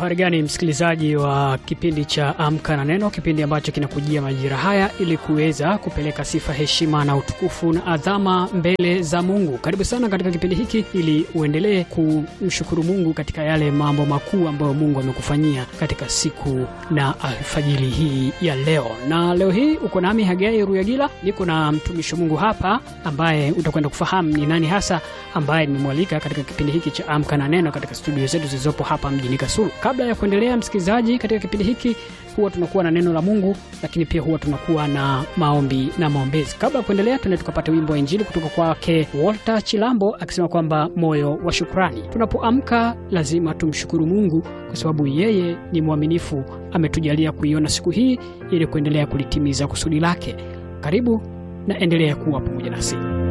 Uhari gani msikilizaji wa kipindi cha Amka na Neno, kipindi ambacho kinakujia majira haya ili kuweza kupeleka sifa, heshima na utukufu na adhama mbele za Mungu. Karibu sana katika kipindi hiki ili uendelee kumshukuru Mungu katika yale mambo makuu ambayo Mungu amekufanyia katika siku na alfajiri hii ya leo. Na leo hii uko nami Hagai Ruyagila, niko na mtumishi wa Mungu hapa ambaye utakwenda kufahamu ni nani hasa ambaye nimemwalika katika kipindi hiki cha Amka na Neno katika studio zetu zilizopo hapa mjini Kasulu. Kabla ya kuendelea, msikilizaji, katika kipindi hiki huwa tunakuwa na neno la Mungu, lakini pia huwa tunakuwa na maombi na maombezi. Kabla ya kuendelea, tuende tukapata wimbo wa Injili kutoka kwake Walter Chilambo akisema kwamba moyo wa shukrani. Tunapoamka lazima tumshukuru Mungu kwa sababu yeye ni mwaminifu, ametujalia kuiona siku hii ili kuendelea kulitimiza kusudi lake. Karibu na endelea kuwa pamoja nasi.